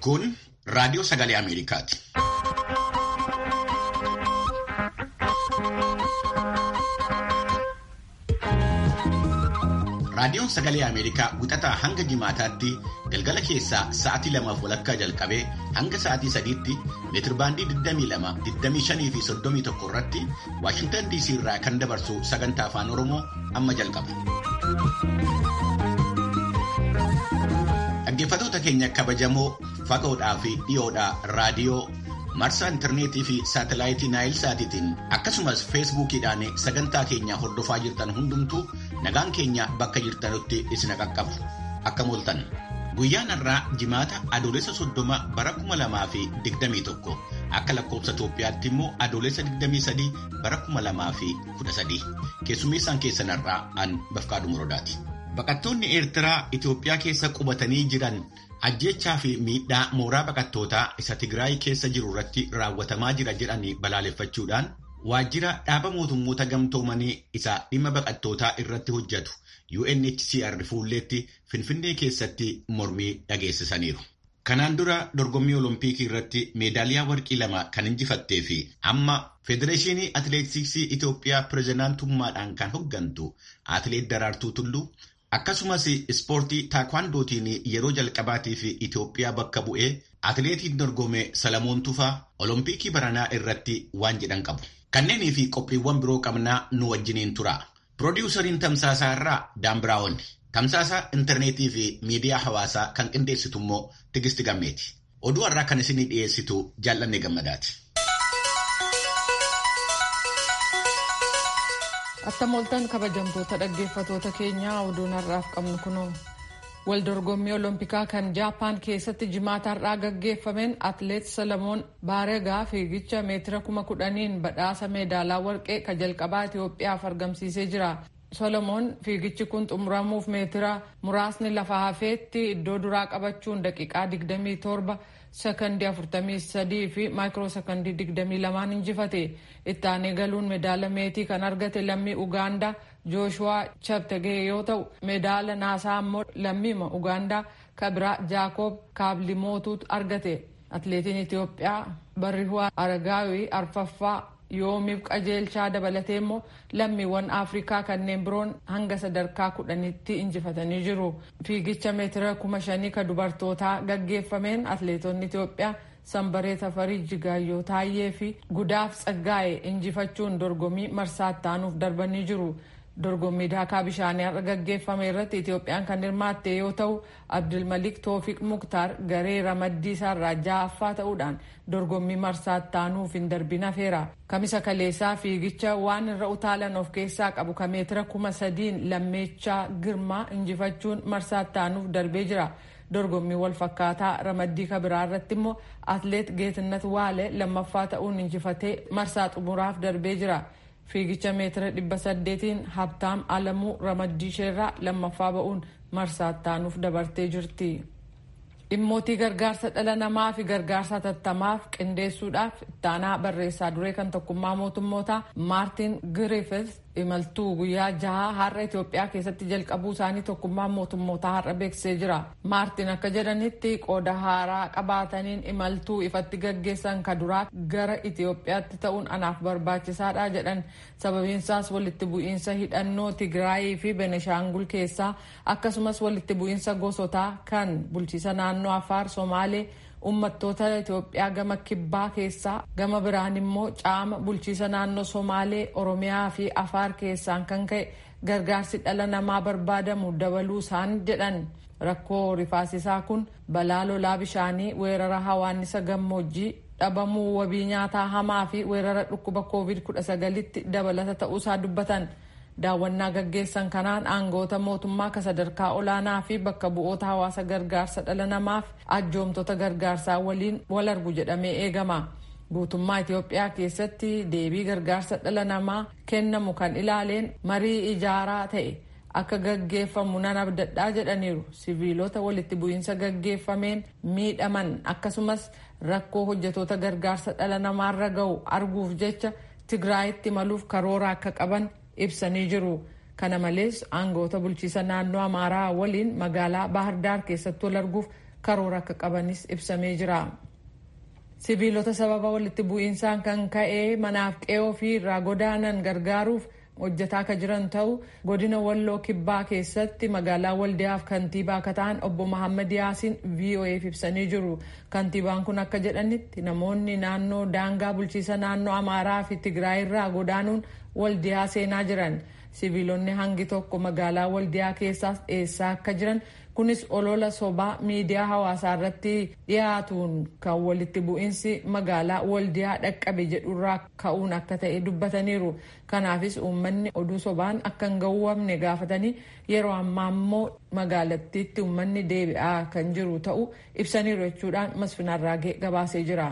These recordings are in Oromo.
Kun raadiyoo sagalee Ameerikaati. Raadiyoon sagalee Ameerikaa wixataa hanga jimaataatti galgala keessaa sa'atii lamaaf walakkaa jalqabee hanga sa'atii sadiitti meetirbaandii 22, 25 fi 31 irratti Waashintan DC irraa kan dabarsu sagantaa afaan Oromoo amma jalqaba. Dhaggeeffattoota keenya kabajamoo fagoodhaa fi dhiyoodhaa raadiyoo marsaa intarneetii fi saatalaayitii naayil saatiitiin akkasumas feesbuukiidhaan sagantaa keenya hordofaa jirtan hundumtuu nagaan keenya bakka jirtanutti isin qaqqabu akka mooltan guyyaan har'aa jimaata adoolessa soddoma bara kuma lamaa fi digdamii tokko akka lakkoofsa Itoophiyaatti immoo adoolessa digdamii sadii bara kuma lamaa fi kudha sadii keessummeessaan keessan har'aa an bafqaadhu muroodaati. Baqattoonni Eertiraa Itoophiyaa keessa qubatanii jiran ajjechaa fi miidhaa mooraa baqattootaa isa Tigraay keessa jiru irratti raawwatamaa jira jedhanii balaaleffachuudhaan waajjira dhaaba mootummoota gamtoomanii isa dhimma baqattootaa irratti hojjetu UNHCR fuulleetti Finfinnee keessatti mormii dhageessisaniiru. Kanaan dura dorgommii Oloompiikii irratti meedaaliyaa warqii lama kan injifattee fi amma Federeeshinii Atileetiksii Itoophiyaa pirezidaantummaadhaan kan hoggantu Atileet Daraartuu Tulluu akkasumas ispoortii taakwandootiin yeroo jalqabaatiif Itoophiyaa bakka bu'ee atileetiin dorgome Salamoon Tufaa Oloompiikii baranaa irratti waan jedhan qabu. Kanneenii fi qophiiwwan biroo qabnaa nu wajjiniin tura. Piroodyuusariin Tamsaasaa irraa Daan Biraawon. Tamsaasa intarneetii fi miidiyaa hawaasaa kan qindeessitu immoo Tigisti Gammeeti. Oduu har'aa kan isinii dhiyeessitu jaallanne gammadaati. Attam kabajamtoota dhaggeeffatoota keenyaa oduun har'aaf qabnu kunoo waldorgommii oloompikaa kan jaapaan keessatti jimaata har'aa gaggeeffameen atileet salamoon baaregaa fiigicha meetira kuma kudhaniin badhaasa meedaalaa warqee ka jalqabaa Itoophiyaaf argamsiisee jira. Solomoon fiigichi kun xumuramuuf meetira muraasni lafa hafeetti iddoo duraa qabachuun daqiiqaa 27 sekondii 43 fi maayikiroo sekondii 22 injifate itti aanee galuun meedaala meetii kan argate lammii ugaandaa jooshuwaa chaptegee yoo ta'u meedaala naasaa immoo lammiima ugaandaa kabiraa jaakoob kaablimootuutu argate atileetiin itiyoophiyaa barrihuwaa aragaawii arfaffaa yoomiif qajeelchaa dabalatee immoo lammiiwwan afrikaa kanneen biroon hanga sadarkaa kudhanitti injifatanii jiru fiigicha meetira kuma shanii ka dubartootaa gaggeeffameen atileetonni itiyoophiyaa sanbaree tafarii jigaayyoo taayyee fi gudaaf tsaggaa'e injifachuun dorgommii marsaatti aanuuf darbanii jiru dorgommii daakaa bishaanii har'a gaggeeffame irratti itiyoophiyaan kan hirmaatte yoo ta'u abdulmalik toofiq muktaar garee ramaddii isaarraa ja'affaa ta'uudhaan dorgommii marsaatti aanuuf hin darbin hafeera kamisa kaleessaa fiigicha waan irra utaalan of keessaa qabu ka meetira kuma sadiin lammeechaa girmaa injifachuun marsaatti aanuuf darbee jira dorgommii wal fakkaataa ramaddii kabiraa irratti immoo atleet geetinnat waale lammaffaa ta'uun injifatee marsaa xumuraaf darbee jira. fiigicha meetira dhibba saddeetiin habtaam alamuu ramaddii isheerraa lammaffaa ba'uun marsaatti aanuuf dabartee jirti. dhimmootii gargaarsa dhala namaa fi gargaarsa tattamaaf qindeessuudhaaf ittaanaa barreessaa duree kan tokkummaa mootummootaa maartin giriifis imaltuu guyyaa jahaa har'a Itoophiyaa keessatti jalqabuu isaanii tokkummaa mootummootaa har'a beeksisee jira. Maartin akka jedhanitti qooda haaraa qabaataniin imaltuu ifatti gaggeessan ka duraa gara Itoophiyaatti ta'uun anaaf barbaachisaadha jedhan sababiinsaas walitti bu'iinsa hidhannoo Tigraayii fi Beneshaangul keessaa akkasumas walitti bu'iinsa gosotaa kan bulchiisa naannoo Afaar Somaalee uummattoota Itoophiyaa gama kibbaa keessaa gama biraan immoo caama bulchiisa naannoo Somaalee Oromiyaa fi Afaar keessaan kan ka'e gargaarsi dhala namaa barbaadamu dabaluu isaan jedhan rakkoo rifaasisaa kun balaa lolaa bishaanii weerara hawaannisa gammoojjii dhabamuu wabii nyaataa hamaa fi weerara dhukkuba covid-19tti dabalata ta'uusaa dubbatan. daawwannaa gaggeessan kanaan aangoota mootummaa ka sadarkaa olaanaa fi bakka bu'oota hawaasa gargaarsa dhala namaaf ajjoomtota gargaarsaa waliin wal argu jedhamee eegama. Guutummaa Itoophiyaa keessatti deebii gargaarsa dhala namaa kennamu kan ilaaleen marii ijaaraa ta'e akka gaggeeffamu nan abdadhaa jedhaniiru. Siviilota walitti bu'iinsa gaggeeffameen miidhaman akkasumas rakkoo hojjetoota gargaarsa dhala namaarra ga'u arguuf jecha Tigraayitti maluuf karoora akka qaban ibsanii jiru. Kana malees aangoota bulchiisa naannoo Amaaraa waliin magaalaa Baahirdaar keessatti wal arguuf karoora akka qabanis ibsamee jira. sibiilota sababa walitti bu'iinsaan kan ka'ee manaaf qe'oo fi irraa godaanan gargaaruuf hojjetaa akka jiran ta'u godina walloo kibbaa keessatti magaalaa waldiyaaf kantiibaa akka ta'an obbo Mahammad Yaasiin VOA'f ibsanii jiru. Kantiibaan kun akka jedhanitti namoonni naannoo daangaa bulchiisa naannoo Amaaraa fi Tigraay irraa godaanuun waldiyaa seenaa jiran. Sibiilonni hangi tokko magaalaa waldiyaa keessaas dhiyeessaa akka jiran kunis olola sobaa miidiyaa hawaasaa irratti dhiyaatuun kan walitti bu'iinsi magaalaa waldiyaa dhaqqabe jedhurraa ka'uun akka ta'e dubbataniiru. Kanaafis uummanni oduu sobaan akka hin gawwamne gaafatanii yeroo ammaa immoo magaalattiitti uummanni deebi'aa kan jiru ta'uu ibsaniiru jechuudhaan masfinarraagee gabaasee jira.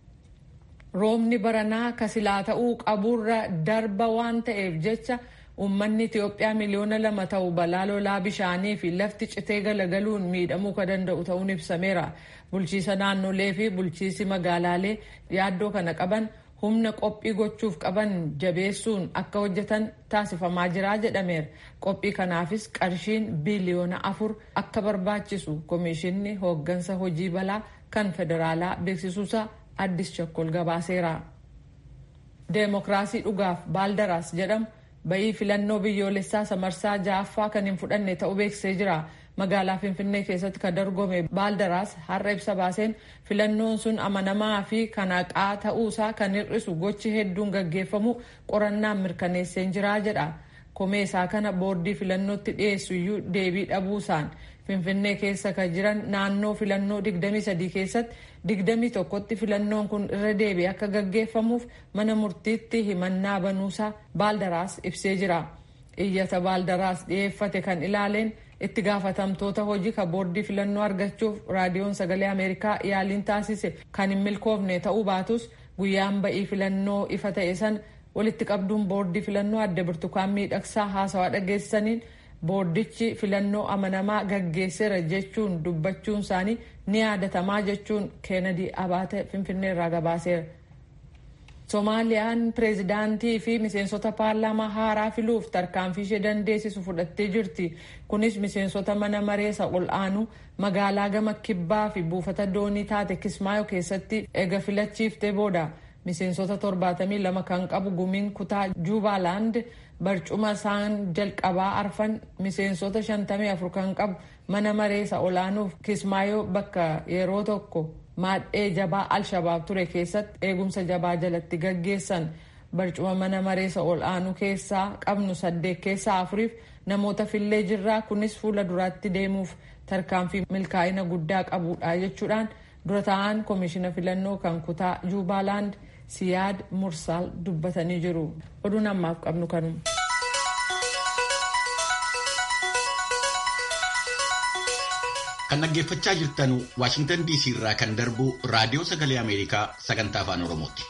Roobni baranaa kasilaa ta'uu qaburra darba waan ta'eef jecha Uummanni Itoophiyaa miliyoona lama ta'u balaa lolaa bishaanii fi lafti citee galagaluun miidhamuu kan danda'u ta'uun ibsameera. Bulchiisa naannolee fi bulchiisi magaalaalee yaaddoo kana qaban humna qophii gochuuf qaban jabeessuun akka hojjetan taasifamaa jira jedhameera. Qophii kanaafis qarshiin biliyoona afur akka barbaachisu Komishinni hooggansa hojii balaa kan federaalaa beeksisuusaa Addis Chakkol gabaaseera. Deemokiraasii dhugaaf baaldaraas jedhamu. Bayii filannoo biyyoolessaa samarsaa ja'affaa kan hin fudhanne ta'uu beeksisee jira. Magaalaa Finfinnee keessatti kan dorgome baaldaraas har'a ibsa baaseen filannoon sun amanamaa fi kan haqaa ta'uusaa kan hir'isu gochi hedduun gaggeeffamu qorannaan mirkaneessee jira jedha. Komeesaa kana boordii filannootti dhiyeessu iyyuu deebii dhabuusaan Finfinnee keessa kan jiran naannoo filannoo 23 keessatti 21tti filannoon kun irra deebi'ee akka gaggeeffamuuf mana murtiitti himannaa banuusaa baaldaraas ibsee jira. Iyyata baaldaraas dhiyeeffate kan ilaaleen itti gaafatamtoota hojii kan boordii filannoo argachuuf raadiyoon sagalee Ameerikaa yaaliin taasise kan hin milkoofne ta'uu baatus guyyaan ba'ii filannoo ifa ta'e san walitti qabduun boordii filannoo adda birtukaan miidhagsaa haasawaa dhageessisaniin boordichi filannoo amanamaa gaggeesseera jechuun dubbachuun isaanii ni yaadatamaa jechuun keenadi abaate finfinnee irraa gabaaseera. Soomaaliyaan pireezidaantii fi miseensota paarlaamaa haaraa filuuf tarkaanfii ishee dandeessisu fudhattee jirti. Kunis miseensota mana mareessa ol aanu magaalaa gama kibbaa fi buufata doonii taate Kismaayo keessatti eega filachiiftee booda. Miseensota 72 kan qabu gumiin kutaa Juubaaland barcuma isaan jalqabaa arfan miseensota 54 kan qabu mana mareessa olaanuuf Kismaayoo bakka yeroo tokko maadhee jabaa Alshabaab ture keessatti eegumsa jabaa jalatti gaggeessan barcuma mana mareessa ol'aanuu keessaa qabnu saddeet keessaa afuriif namoota fillee jirraa kunis fuula duraatti deemuuf tarkaanfii milkaa'ina guddaa qabudha jechuudhaan dura ta'an koomishina filannoo kan kutaa Juubaaland. siyaad mursaal dubbatanii jiru oduun ammaaf qabnu kanuma. kan dhaggeeffachaa jirtan waashingtan dc irraa kan darbu raadiyoo sagalee ameerikaa sagantaa afaan oromooti.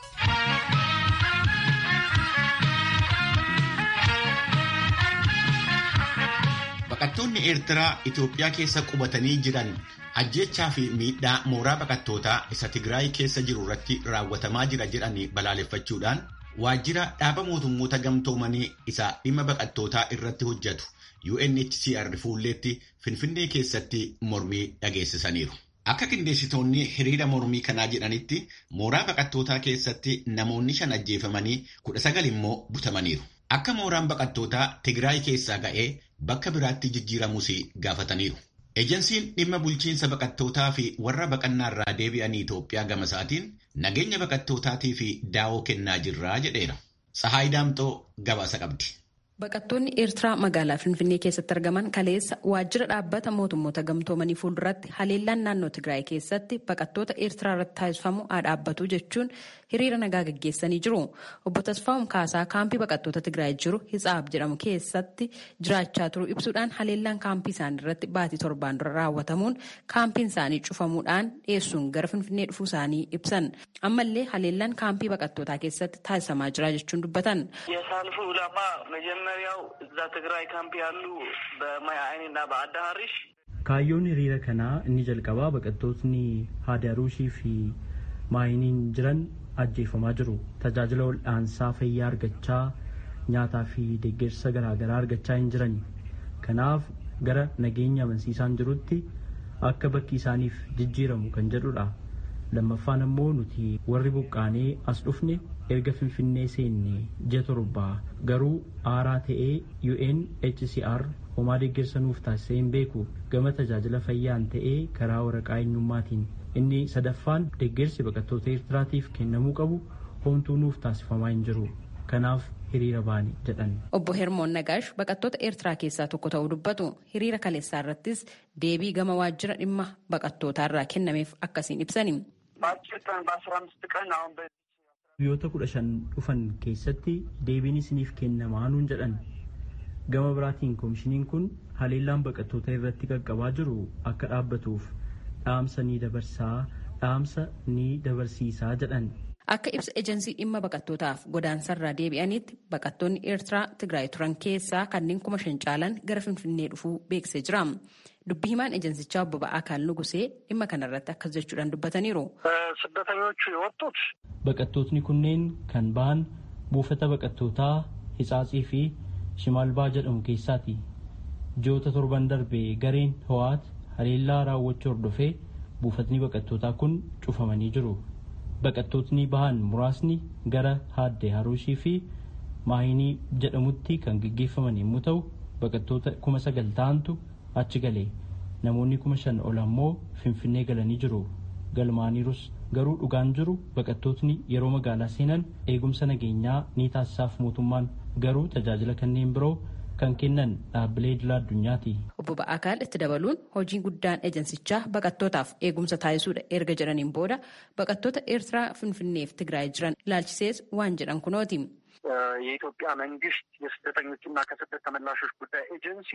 baqattoonni eertiraa itiyoophiyaa keessa qubatanii jiran ajjechaa fi miidhaa mooraa baqattootaa isa tigraay keessa jiru irratti raawwatamaa jira jedhanii balaaleffachuudhaan waajjira dhaaba mootummoota gamtoomanii isa dhimma baqattootaa irratti hojjetu UNHCR fuulleetti finfinnee keessatti mormii dhageessisaniiru. Akka qindeessitoonni hiriira mormii kanaa jedhanitti mooraa baqattootaa keessatti namoonni shan ajjeefamanii kudha sagal immoo butamaniiru. Akka mooraan baqattootaa Tigraay keessaa ga'ee bakka biraatti jijjiiramus gaafataniiru. Ejensiin dhimma bulchiinsa baqattootaa fi warra baqannaa irraa deebi'anii Itoophiyaa gama isaatiin nageenya baqattootaatii fi daawoo kennaa jirraa jedheera. Tsahaay Daamxoo gabaasa qabdi. Baqattoonni Eertiraa magaalaa Finfinnee keessatti argaman kaleessa waajjira dhaabbata mootummoota gamtoomanii fuulduratti haleellaan naannoo Tigraay keessatti baqattoota Eertiraa irratti taasifamu haa dhaabbatu jechuun hiriira nagaa gaggeessanii jiru. Obbo Tasfaa'um Kaasaa kaampii baqattoota Tigraay jiru Hitsaab jedhamu keessatti jiraachaa turu ibsuudhaan haleellaan kaampii isaanii irratti baatii torbaan dura raawwatamuun kaampiin isaanii cufamuudhaan dhiyeessuun gara Finfinnee dhufuu isaanii ibsan. Ammallee haleellaan kaampii baqattootaa keessatti taasifamaa jira jechuun dubbatan. መጀመሪያው እዛ ትግራይ ካምፕ ያሉ በማይ አይኔና በአዳ ሀሪሽ kaayyoon hiriira kanaa inni jalqabaa baqattootni haadaruushii fi maayiniin jiran ajjeefamaa jiru tajaajila wal'aansaa fayyaa argachaa nyaataa fi deeggarsa garaagaraa argachaa hin jiran kanaaf gara nageenya amansiisaan jirutti akka bakki isaaniif jijjiiramu kan jedhudha. lammaffaan ammoo nuti warri buqqaanee as dhufne erga finfinnee seenne ji'a torbaa garuu aaraa ta'ee UNHCR homaa deeggarsa nuuf taasisee hin beeku gama tajaajila fayyaan ta'ee karaa waraqaa eenyummaatiin inni sadaffaan deeggarsi baqattoota Eertiraatiif kennamuu qabu homtuu nuuf taasifamaa hin jiru kanaaf hiriira baane jedhan. Obbo Hermoon Nagaash baqattoota Eertiraa keessaa tokko ta'uu dubbatu hiriira kaleessaa irrattis deebii gama waajjira dhimma baqattootaa irraa kennameef akkasiin ibsani. Biyyoota kudha shan dhufan keessatti deebiin isiniif kennamaa nuun jedhan. Gama biraatiin koomishiniin kun haleellaan baqattoota irratti qaqqabaa jiru akka dhaabbatuuf dhaamsa ni dabarsaa dhaamsa ni dabarsiisaa jedhan. Akka ibsa ejensii dhimma baqattootaaf godaansarraa deebi'anitti baqattoonni Eertiraa Tigraay turan keessaa kanneen kuma shan caalan gara Finfinnee dhufuu beeksisee jira. Dubbi himaan ejensichaa obbo Ba'aakaan Nugusee dhimma kanarratti akkas jechuudhaan dubbataniiru. ስደተኞቹ የወጡት Baqattootni kunneen kan bahan buufata baqattootaa Hitsaatsii fi Shimaalbaa jedhamu keessaati. Ji'oota torban darbe gareen Howaat haleellaa raawwachuu hordofee buufatni baqattootaa kun cufamanii jiru. Baqattootni bahan muraasni gara Haaddee Haruushii fi Maayinii jedhamutti kan gaggeeffaman yommuu ta'u baqattoota kuma sagal ta'antu achi gale. Namoonni kuma shan ol ammoo Finfinnee galanii jiru. Galmaaniirus garuu dhugaan jiru baqattootni yeroo magaalaa seenan eegumsa nageenyaa ni taasisaaf mootummaan garuu tajaajila kanneen biroo kan kennan dhaabbilee idila addunyaati. Obbo Ba'aakaan itti dabaluun hojiin guddaan ejensichaa baqattootaaf eegumsa taasisuudha erga jedhaniin booda baqattoota Eertiraa Finfinneef Tigraay jiran ilaalchisees waan jedhan kunooti. የኢትዮጵያ መንግስት የስደተኞችና ከስደት ተመላሾች ጉዳይ ኤጀንሲ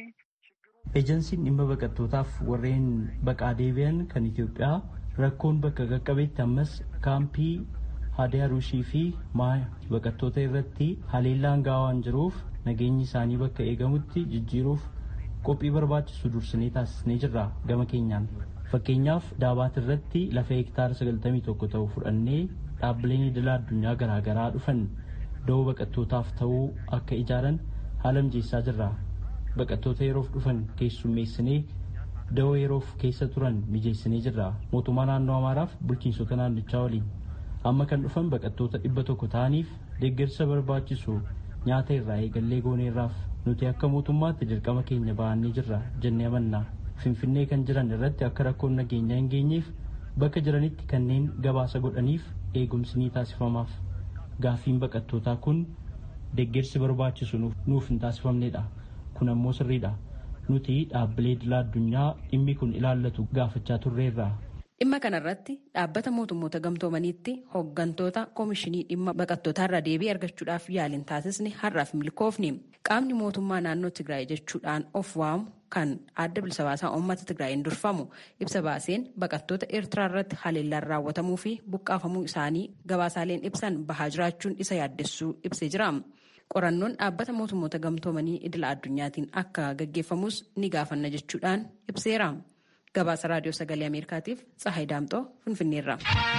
Ejensiin dhimma baqattootaaf warreen baqaa deebi'an kan Itoophiyaa rakkoon bakka qaqqabeetti ammas kaampii Haadee Haruushii fi Maaya baqattoota irratti haleellaan gahaa waan jiruuf nageenyi isaanii bakka eegamutti jijjiiruuf qophii barbaachisu dursinee taasisnee jirra gama keenyaan. Fakkeenyaaf daabaat irratti lafa hektaara 91 ta'u fudhannee dhaabbileen idila addunyaa garaagaraa dhufan da'oo baqattootaaf ta'uu akka ijaaran haala mijeessaa jirra. Baqattoota yeroof dhufan keessummeessinee da'oo yeroof keessa turan mijeessinee jirra. Mootummaa naannoo Amaaraaf bulchiinsota naannichaa waliin. Amma kan dhufan baqattoota dhibba tokko ta'aniif deeggarsa barbaachisu nyaata irraa eegallee gooneerraaf nuti akka mootummaatti dirqama keenya ba'annee jirra jennee amanna. Finfinnee kan jiran irratti akka rakkoon nageenyaa hin geenyeef bakka jiranitti kanneen gabaasa godhaniif eegumsi ni taasifamaaf. Gaaffiin baqattootaa kun deeggarsi barbaachisu nuuf hin taasifamnedha. Kun ammoo sirriidha. Nuti dhaabbilee idila addunyaa dhimmi kun ilaallatu gaafachaa turreerra. Dhimma kanarratti dhaabbata mootummoota gamtoomaniitti hooggantoota koomishinii dhimma baqattootaarraa deebii argachuudhaaf yaaliin taasisni har'aaf milkoofni. Qaamni mootummaa naannoo Tigraay jechuudhaan of waamu kan adda bilisa baasaa uummata Tigraayin durfamu ibsa baaseen baqattoota Eertiraa irratti haleellaan raawwatamuu fi buqqaafamuu isaanii gabaasaaleen ibsan bahaa jiraachuun isa yaaddessuu ibsee jira. Qorannoon dhaabbata mootummoota gamtoomanii idila addunyaatiin akka gaggeeffamus ni gaafanna jechuudhaan ibseera. Gabaasa raadiyoo sagalee Ameerikaatiif Tsahaay Daamxoo Finfinneerra.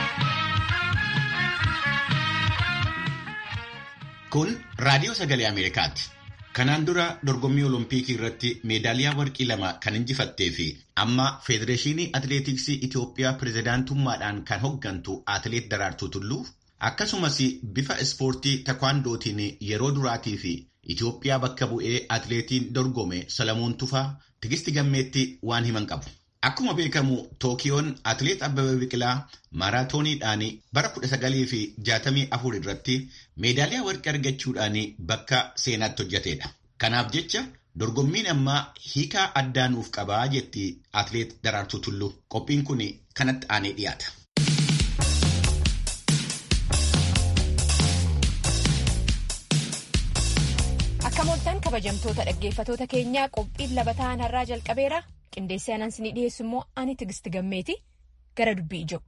Kun raadiyoo sagalee Ameerikaati. Kanaan dura dorgommii Olompikii irratti meedaaliyaa warqii lama kan injifattee fi amma Federeeshinii Atileetiksii Itoophiyaa pirezidaantummaadhaan kan hoggantu Atileet Daraartuu Tulluu akkasumas bifa ispoortii takwaandootiin yeroo duraatii fi Itoophiyaa bakka bu'ee atileetiin dorgome Salamoon Tufaa tigisti gammeetti waan himan qabu. Akkuma beekamu Tookiyoon atileet Abbabee Biqilaa maaraatooniidhaan bara 1964 irratti meedaaliyaa warqii argachuudhaan bakka seenaatti hojjetedha. Kanaaf jecha dorgommiin ammaa hiikaa addaa nuuf qabaa jetti atileet Daraartuu Tulluu. Qophiin kun kanatti aanee dhiyaata. Akka mooltan kabajamtoota dhaggeeffatoota keenyaa qophiin labataan har'aa jalqabeera. Qindeessee anan isinii dhiyeessu immoo ani tigisti gammeeti gara dubbii ijoo.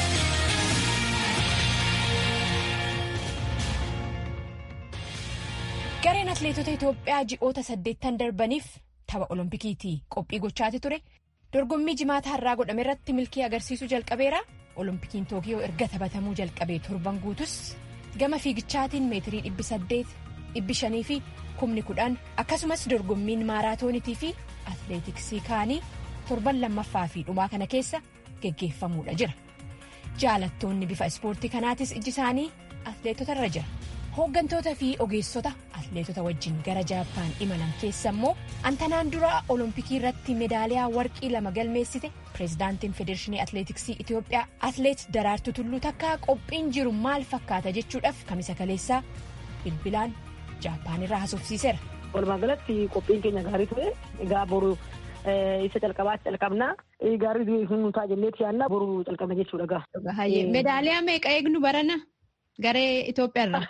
Gareen atileetota Itoophiyaa ji'oota saddeettan darbaniif tapha Oloompikiitii qophii gochaati ture. Dorgommii jimaata har'aa godhame irratti milkii agarsiisuu jalqabeera. Oloompikiin Tookiyoo erga taphatamuu jalqabee torban guutus gama fiigichaatiin meetirii dhibbi saddeet dhibbi shanii fi kumni kudhan akkasumas dorgommiin maaraatoonitii fi atileetiksii kaanii torban lammaffaa fi dhumaa kana keessa geggeeffamuudha jira. Jaalattoonni bifa ispoortii kanaatis iji isaanii atleetota irra jira. Hooggantoota fi ogeessota atleetota wajjin gara Jaappaan imalan keessa immoo antanaan dura olompikii irratti meedaaliyaa warqii lama galmeessite pireezidaantiin federeeshinii atleetiksii Itoophiyaa atleet Daraartuu Tulluu takka qophiin jiru maal fakkaata jechuudhaaf kamisa kaleessaa bilbilaan Jaappaan irraa haasofsiiseera. Walumaa galatti qophiin keenya gaarii ture egaa boru isa calqabaatti calqabnaa gaarii nu ta'a jenneeti yaadna boru calqabna jechuudha gaa. Meedaaliyaa meeqa eegnu barana garee Itoophiyaarraa?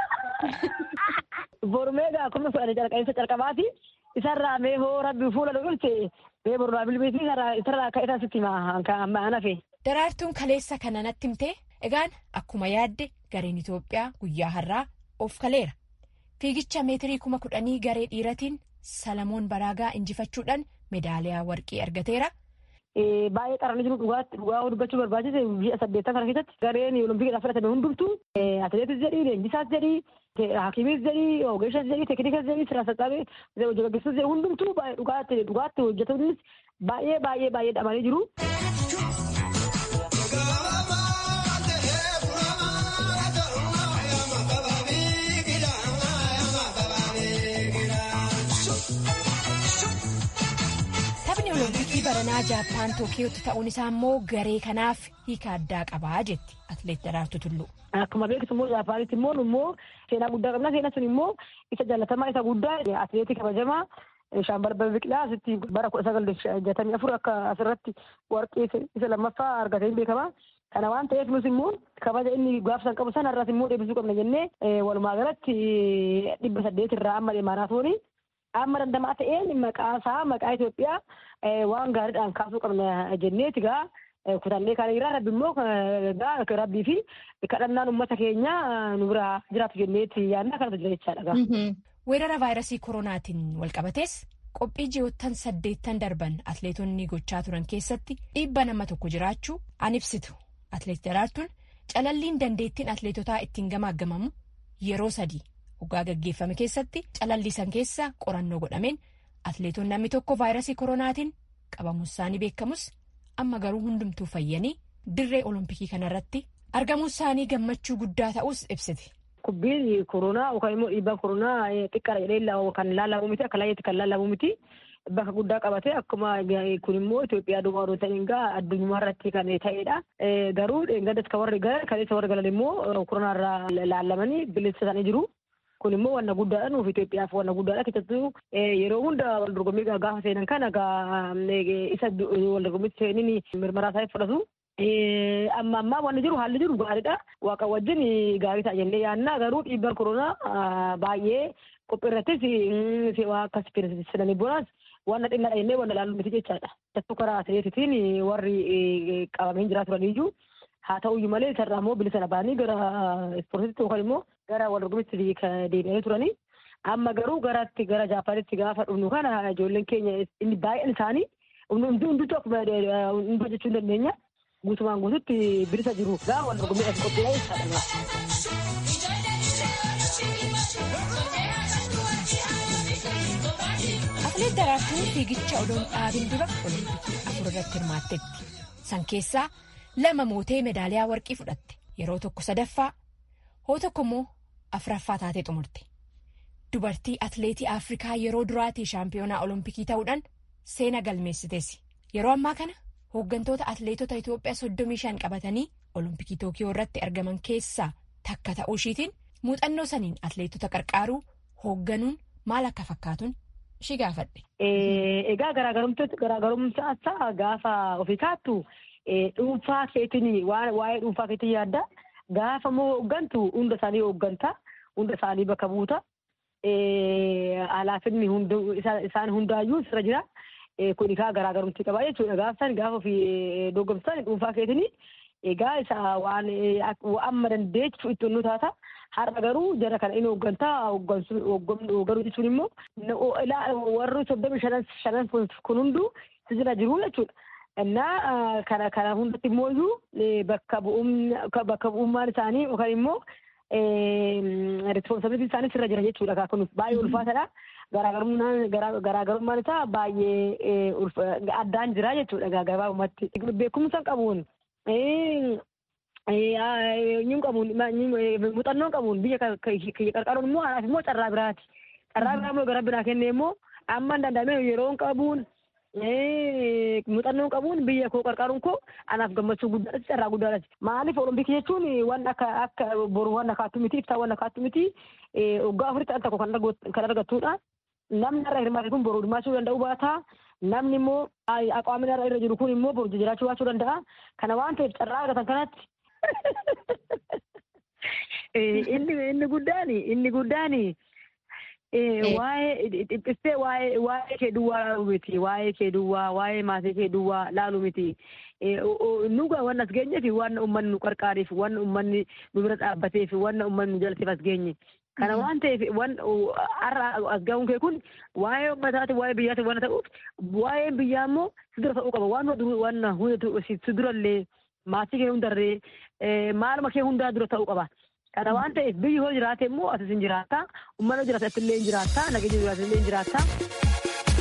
Borumee gaa kuma fudhate calqabinsa calqabaati isarraa mee hoo rabbi fuula nu dhufte mee borraa bilbilisni isarraa akka isaa sitti himaa nafe. Daraartuun kaleessa kana natti himtee egaan akkuma yaadde gareen Itoophiyaa guyyaa har'aa of kaleera. Fiigicha meetirii kuma kudhanii garee dhiiratiin Salamoon Baraagaa injifachuudhaan meedaaliyaa warqii argateera. Baay'ee qaranii jiru dhugaatti dhugaa dubbachuu barbaachise biyya saddeettan kana keessatti gareen olompikidhaaf fudhatame hundumtuu atileetis jedhii leenjisaas jedhii hakiimis jedhii ogeessas jedhii teeknikas jedhii sirna sassaabe hojjechiisus jedhii hundumtuu dhugaatti dhugaatti hojjetanis baay'ee baay'ee baay'ee dhamanii jiru. olompikii baranaa jaappaan tookiyootti ta'uun isaa immoo garee kanaaf hiika addaa qabaa jetti atleet daraartuu tulluu. Akkuma beektu immoo jaapaanitti immoo immoo seenaa guddaa qabna seenaa sun immoo isa jaalatamaa isa guddaa atleetii kabajamaa shaambarbal biqilaa asitti bara kudha sagal jatamii afur akka asirratti warqee isa lammaffaa argatee beekama. Kana waan ta'eef nus immoo kabaja inni gaafsan qabu sana irraas immoo deebisuu qabna jennee walumaa galatti dhibba saddeet irraa amma maaraatoonii amma dandamaa ta'een maqaa isaa maqaa Itoophiyaa waan gaariidhaan kaasuu qabna jenneeti gaa kutannee kan irraa rabbi immoo gaa rabbii fi kadhannaan uummata keenya nu bira jiraatu jenneeti yaadna kanatu jira jechaadha. Weerara vaayirasii koronaatiin walqabatees qophii ji'oottan saddeettan darban atleetonni gochaa turan keessatti dhiibba nama tokko jiraachuu an ibsitu atleet daraartuun calalliin dandeettiin atleetotaa ittiin gamaaggamamu yeroo sadii. Waggaa gaggeeffame keessatti calallisan keessa qorannoo godhameen atleetonni namni tokko vaayirasii koronaatiin qabamuun isaanii beekamus amma garuu hundumtuu fayyanii dirree olompikii kanarratti argamuun isaanii gammachuu guddaa ta'us ibsiti. Kubbiin koronaa yookaan immoo dhiibbaan koronaa xiqqaadha jedhee kan laalamu miti akka laayyeetti kan laalamu miti bakka guddaa qabate akkuma kun immoo Itoophiyaa duwwaa odoo ta'in gaa addunyaa irratti kan ta'edha. Garuu gaddas kan warri galan kan isa warri galan immoo koronaa irraa laalamanii bilisa isaanii jiru. kun immoo wanna guddaadha nuuf Itoophiyaaf wanna guddaadha keessattuu yeroo hunda wal dorgommii gaafa seenan kana isa wal dorgommiitti seenin mirmaraa isaa fudhatu. Amma ammaa wanni jiru haalli jiru gaariidha. Waaqa wajjin gaarii ta'a jennee yaadna garuu dhiibbaan koronaa baay'ee qophii irrattis akkas fedhasisananii boonas wanna xinnaadha jennee wanna ilaallu miti jechaadha. Keessattuu karaa atileetitiin warri qabamanii jiraa turaniyyuu haa ta'uyyuu malee isarraa immoo bilisa baanii gara ispoortiitti yookaan immoo gara wal dorgommiitti deebi'anii turanii amma garuu garatti gara jaapaanitti gaafa dhufnu kana ijoolleen keenya inni baay'een isaanii hundumtuu akkuma hunduu jechuu hin dandeenya guutumaan guututti bilisa jiru gaa wal dorgommiidhaaf qophiidha jechaadha. Atleet Daraartuun fiigicha odoon dhaabin dura olompikii afur irratti hirmaattetti. San keessaa lama mootee meedaaliyaa warqii fudhatte yeroo tokko sadaffaa hoo tokko immoo afuraffaa taatee xumurte dubartii atleetii afrikaa yeroo duraatii shaampiyoonaa olompikii ta'uudhaan seena galmeessiteessi yeroo ammaa kana hooggantoota atleetota itoophiyaa soddomii shan qabatanii olompikii tookiyoo irratti argaman keessaa takka ta'uu ishiitiin muuxannoo saniin atleetota qarqaaruu hoogganuun maal akka fakkaatuun ishii gaafadhe. Egaa garaagarumsaa isaa gaafa ofii kaattu dhuunfaa keetiin waa'ee dhuunfaa keetiin yaadda. Gaafa moo hooggantu hunda isaanii hoogganta. Hunda isaanii bakka buuta. Alaafinni isaan hundaayyuu sirra jira. Kun egaa garaagarumti qaba jechuudha. Gaafa isaan gaafa ofii dorgomsan dhuunfaa keetiin egaa isa waan amma dandeechu itti nu taata. Har'a garuu jara kana inni hooggantaa hoogganuu jechuun immoo warri soddomii shanan kun hunduu jira jiru jechuudha. Innaa kana kana hundatti immoo bakka bu'ummaan isaanii yookaan immoo responsibility isaanis irra jira jechuudha kun baay'ee ulfaatadha. Garaagarummaan isaa baay'ee addaan jira jechuudha gabaabumatti. Beekumsa qabuun Nyuun qabuun muuxannoon qabuun biyya qarqaruun immoo anaaf immoo carraa biraati. Carraa biraa immoo gara biraa kennee immoo amma danda'amee yeroon qabuun muuxannoon qabuun biyya koo qarqaruun koo anaaf gammachuu guddaadha carraa guddaadha. Maaliif olompikii jechuun waan akka akka boru waan akkaattu miti ibsaa waan akkaattu miti waggaa afuritti al tokko kan argattudha. Namni irra hirmaate kun boru hirmaachuu danda'u baata. Namni immoo aqaamni irra jiru kun immoo boru jiraachuu baachuu danda'a. Kana waan ta'eef carraa argatan kanatti inni inni guddaan inni guddaan waa'ee dhiphisee waa'ee waa'ee kee duwwaa laalu miti waa'ee kee duwwaa waa'ee maatii kee duwwaa laalu miti nuga waan as geenyeef waan uummanni nu qarqaareef waan uummanni nu bira dhaabbateef waan uummanni nu jalateef as geenye. Kana waan ta'eef waan har'a as ga'uun kee kun waa'ee uummataati waa'ee biyyaati waan ta'uuf waa'ee biyyaa immoo si dura ta'uu qaba waan waan hundatu si durallee maatii kee hundarree maaluma kee hundaa dura ta'uu qaba. Kana waan ta'eef biyyi hoo jiraate immoo asis hin jiraata. Uummanni jiraate illee hin jiraata. Nageenya jiraate illee hin jiraata.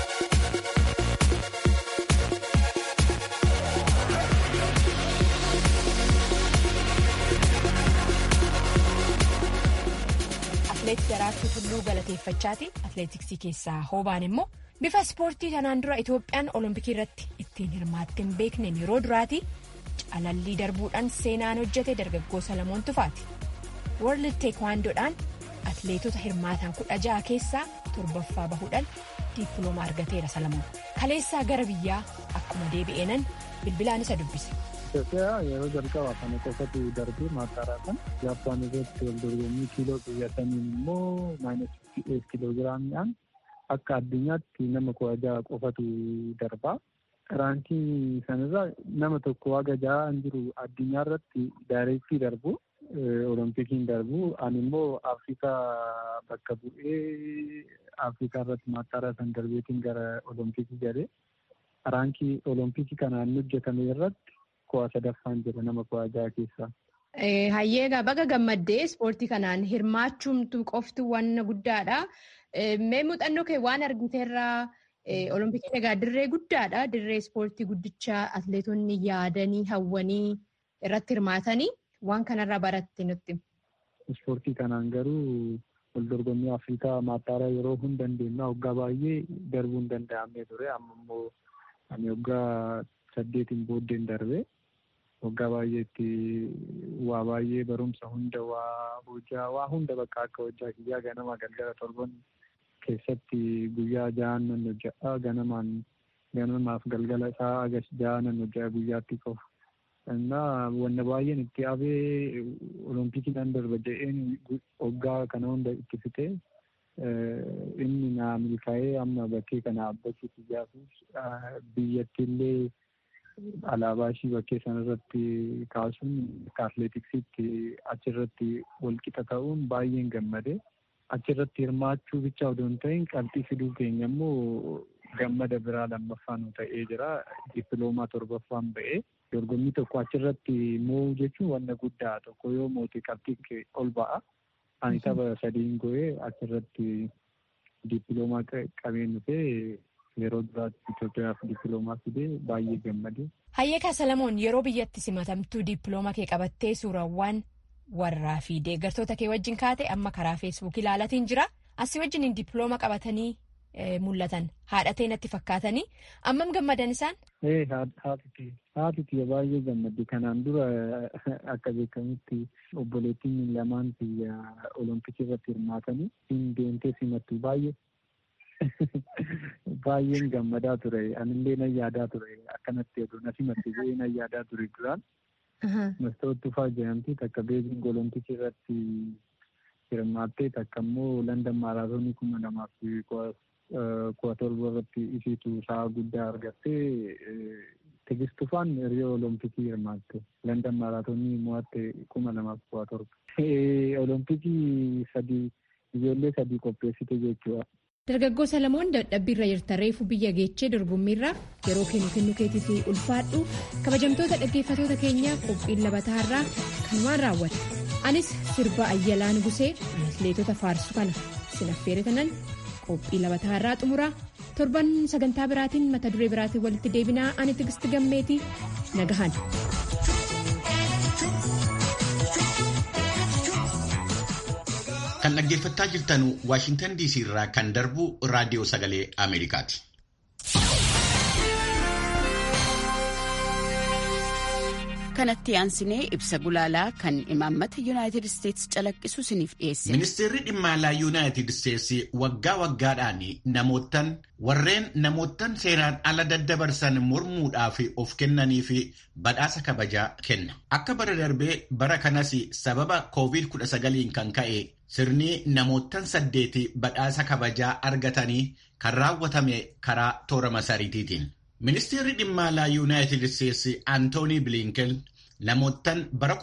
Atleet Daraartuu Tulluu galateeffachaati. Atleetiksii keessaa hoobaan immoo bifa ispoortii kanaan dura Itoophiyaan olompikii irratti ittiin hirmaattee hin beekneen yeroo duraati calallii darbuudhaan seenaan hojjete dargaggoo Salamoon Tufaati. World Teekwaandoodhaan atleetota hirmaatan kudha ja'a keessaa torbaffaa bahuudhaan diippilooma argateera Salamoon. Kaleessaa gara biyyaa akkuma deebi'eenan bilbilaan isa dubbise. Itoophiyaa yeroo jalqabaa kana qofatu darbee maataaraa kan Jaappaan irratti wal dorgommii kiiloo xiyyaataniin immoo maayinasi kiiloo giraamiidhaan akka addunyaatti nama kudha jaha qofatu darbaa. Raankii sanarraa nama tokko haga jahaan jiru addunyaa irratti daayireektii darbu olompikiin darbu ani immoo afrikaa bakka bu'ee afrikaa irratti maataaraa san darbeetiin gara olompikii galee raankii olompikii kanaan hojjetame irratti ku'aa sadaffaan jira nama ku'aa jaha keessaa. Hayyeegaa baga gammaddee ispoortii kanaan hirmaachuumtu qoftu waan guddaadha. Mee muuxannoo kee waan argiteerraa Olompikii egaa dirree guddaadha. Dirree ispoortii guddichaa atleetonni yaadanii hawwanii irratti hirmaatanii waan kanarraa baratte nutti. Ispoortii kanaan garuu wal dorgommii Afrikaa maataaraa yeroo hin dandeenye waggaa baay'ee darbuu hin danda'amne ture. Amma immoo ani waggaa saddeetiin booddeen darbe. Waggaa baay'eetti waa baay'ee barumsa hunda waa hojjaa waa hunda bakka akka hojjaa kiyyaa ganama galgala torban keessatti guyyaa jahan nan hojjedha ganamaan ganamaaf galgala isaa agas jaha nan hojjedha guyyaatti qofa. Innaa wanna baay'een itti abee olompikii nan darba jedheen waggaa kana hunda itti fixee inni naa milkaa'ee amma bakkee kana abbachuu kiyyaafis biyyatti illee alaabaa ishii bakkee sanarratti kaasuun akka atleetiksiitti achirratti walqixa ta'uun baay'een gammade. achirratti hirmaachuu bicha odoo hin ta'in qabxii fiduu keenya immoo gammada biraa lammaffaa nu ta'ee jira. Dippiloomaa torbaffaan ba'ee dorgommii tokko achirratti moo'uu jechuun wanna guddaa tokko yoo moote qabxii ol ba'a. Ani tapha sadiin go'ee achirratti dippiloomaa qabeen dhufee yeroo duraatti Itoophiyaaf dippiloomaa fidee baay'ee gammade. Hayyeekaa Salamoon yeroo biyyatti simatamtuu dippiloomaa kee qabattee suurawwan warraa fi deeggartoota kee wajjin kaate amma karaa feesbuuk ilaalatiin jira asii wajjin dippiloomaa qabatanii mul'atan haadhatee natti fakkaatanii ammam gammadan isaan. Haati kiyya baay'ee gammadde kanaan dura akka beekamutti obboleettiin lamaan kiyya olompikii irratti hirmaatanii hin deemtee simattu baay'ee baay'een gammadaa ture anillee nan yaadaa ture akkanatti oduu na simatte jedhee nan yaadaa ture duraan. Mastoot Tufaa jedhamti takka beejiing olompikii irratti hirmaattee takka immoo Landan maaraatoonii kuma lamaaf kudha torba irratti isiitu sa'a guddaa argattee Tigist Tufaan hiriyoo olompikii hirmaatte Landan maaraatoonii mo'atte kuma lamaaf kudha torba. Olompikii sadii ijoollee sadii qopheessite jechuudha. Dargaggoo Salamoon dadhabbiirra jirta reefu biyya geechee dorgommiirra yeroo kennu kennu keetii fi ulfaadhu kabajamtoota dhaggeeffatoota keenyaa qophiin labataarraa kanumaan raawwata. Anis sirba Ayyalaa Nugusee atileetota faarsu kana sinaffeeretanan qophii labataarraa xumuraa torban sagantaa biraatiin mata duree biraatiin walitti deebinaa ani tigisti gammeetii nagahan. Kan dhaggeeffachaa jirtan Waashintan DC irraa kan darbu raadiyoo sagalee Ameerikaati. kanatti aansinee ibsa gulaalaa kan imaammata yuunaayitid isteetsi calaqqisu isiniif dhiyeesse. Ministeerri dhimma alaa yuunaayitid isteetsi waggaa waggaadhaan namootan warreen namootan seeraan ala daddabarsan mormuudhaaf of kennanii fi badhaasa kabajaa kenna. Akka bara darbee bara kanas sababa COVID-19 kan ka'e sirni namootan saddeeti badhaasa kabajaa argatanii kan raawwatame karaa toora masariitiitiin. Ministeerri dhimma alaa yuunaayitid isteetsi Antoonii Bilinken namoottan bara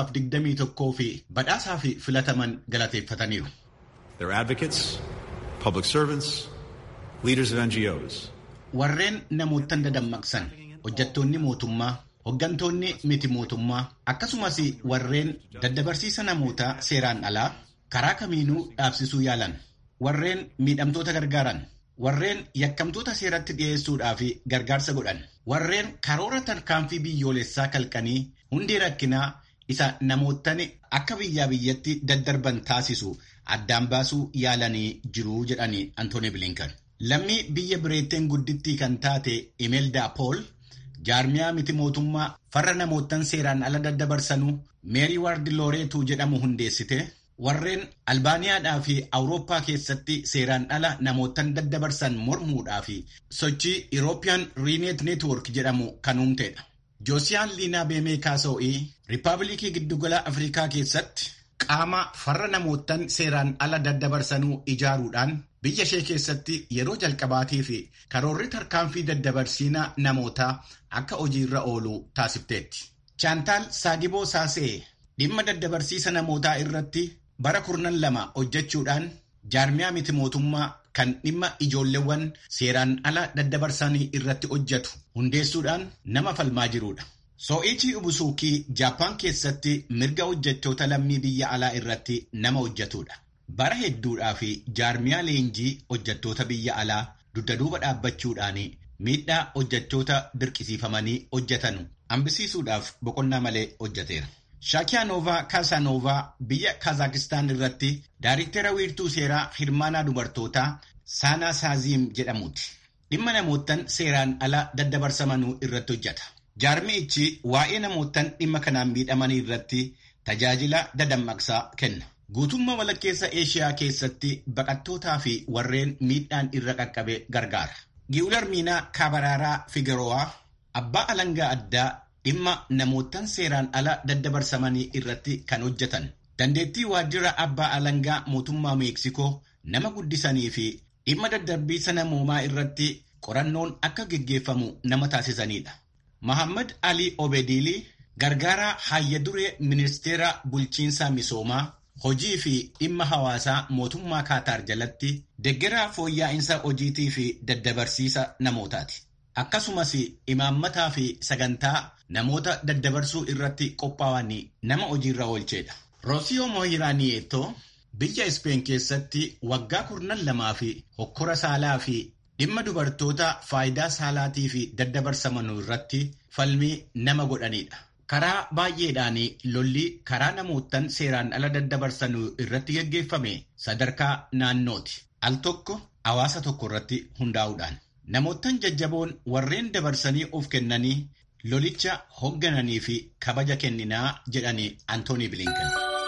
2021 fi badhaasaa fi filataman galateeffataniiru. They're advocates, public servants, leaders of NGOs. Warreen namoottan dadammaqsan hojjettoonni mootummaa, hoggantoonni miti mootummaa akkasumas warreen daddabarsiisa namootaa seeraan alaa karaa kamiinuu dhaabsisuu yaalan warreen miidhamtoota gargaaran. warreen yakkamtoota seeratti dhiyeessuudhaaf gargaarsa godhan warreen karoora tarkaanfii biyyoolessaa kalqanii hundee rakkinaa isa namoottan akka biyyaa biyyatti daddarban taasisu addaan baasuu yaalanii jiru jedhanii Antooni Bilinkan. Lammii biyya bireetteen guddittii kan taate Imelda Pool jaarmiyaa miti mootummaa farra namoottan seeraan ala daddabarsanuu meerii waardi looreetuu jedhamu hundeessite. warreen albaaniyaadhaa fi awurooppaa keessatti seeraan ala namootan daddabarsan mormuudhaa fi sochii European Riineet Neetwork jedhamu kan uumtedha. Joosiyaan Liinaa Beemee Kaasa'o'ii Riippaabilikii Giddugala Afrikaa keessatti qaama farra namootan seeraan ala daddabarsanuu ijaaruudhaan biyya ishee keessatti yeroo jalqabaatii fi karoorri tarkaanfii daddabarsiina namootaa akka hojiirra oolu taasifteetti. Chaantaal Saagiboo Saasee dhimma daddabarsiisa namootaa irratti bara kurnan lama hojjechuudhaan jaarmiyaa miti mootummaa kan dhimma ijoolleewwan seeraan ala daddabarsanii irratti hojjetu hundeessuudhaan nama falmaa jirudha. Soo'ichii Ubusuukii Jaappaan keessatti mirga hojjettoota lammii biyya alaa irratti nama hojjetudha. Bara hedduudhaa fi jaarmiyaa leenjii hojjettoota biyya alaa dugda duuba dhaabbachuudhaan miidhaa hojjettoota dirqisiifamanii hojjetan hambisiisuudhaaf boqonnaa malee hojjeteera. Shaakiyaanoovaa Kaasaanoovaa biyya Kaazakistaan irratti daariktera wiirtuu seeraa hirmaanaa dubartootaa Saanaa Saaziim jedhamuuti. Dhimma namoottan seeraan ala daddabarsamanuu irratti hojjeta. Jaarmiichi waa'ee namoottan dhimma kanaan miidhamanii irratti tajaajila dadammaqsaa kenna. Guutummaa walakkeessa Eeshiyaa keessatti baqattootaa fi warreen miidhaan irra qaqqabe gargaara. Giwularmiinaa Kaabaraaraa Figarowaa abbaa alangaa addaa dhimma namoottan seeraan ala daddabarsamanii irratti kan hojjetan. Dandeettii waajjira abbaa alangaa mootummaa Meeksikoo nama guddisanii fi dhimma daddarbiisa namoomaa irratti qorannoon akka geggeeffamu nama taasisanidha. Mahammad Ali Obediilii gargaaraa hayya duree ministeera bulchiinsaa misoomaa hojii fi dhimma hawaasaa mootummaa Kaataar jalatti deggeraa fooyya'insa hojiitii fi daddabarsiisa namootaati. Akkasumas imaammataa fi sagantaa namoota daddabarsuu irratti qophaa'anii nama hojiirra oolchedha. Roosiyoo Mooyiraaniyeetoo biyya Ispeen keessatti waggaa kurnan lamaa fi hokkora saalaa fi dhimma dubartoota faayidaa saalaatii fi daddabarsamanuu irratti falmii nama godhanidha. Karaa baay'eedhaan lolli karaa namoottan seeraan ala daddabarsanuu irratti gaggeeffame sadarkaa naannooti. Al tokko hawaasa tokko irratti hundaa'uudhaan. Namoottan jajjaboon warreen dabarsanii of kennanii lolicha hooggananii fi kabaja kenninaa jedhanii Antoonii Bilinkan.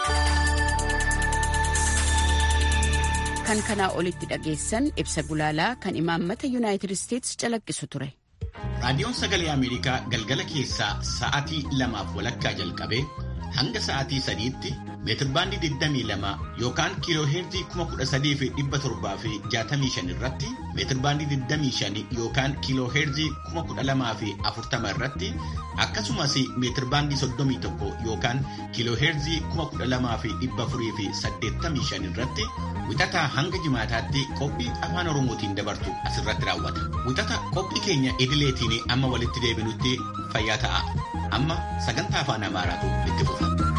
Kan kanaa olitti dhageessan ibsa gulaalaa kan imaammata Yuunaayitid Isteetsi calaqqisu ture. Raadiyoon Sagalee Ameerikaa galgala keessaa sa'aatii lamaaf walakkaa jalqabee hanga sa'aatii sadiitti meetirbaandii 22 yookaan kiilooheerzii 13765 irratti meetirbaandii 25 yookaan kiilooheerzii 12040 irratti akkasumas meetirbaandii 31 yookaan kiilooheerzii 12485 irratti wixataa hanga jimaataatti qophii afaan oromootiin dabartu asirratti raawwata. Wixata qophii keenya idileetiin amma walitti deebinutti fayyaa ta'a. Amma sagantaa afaan amaaraatu itti fufa.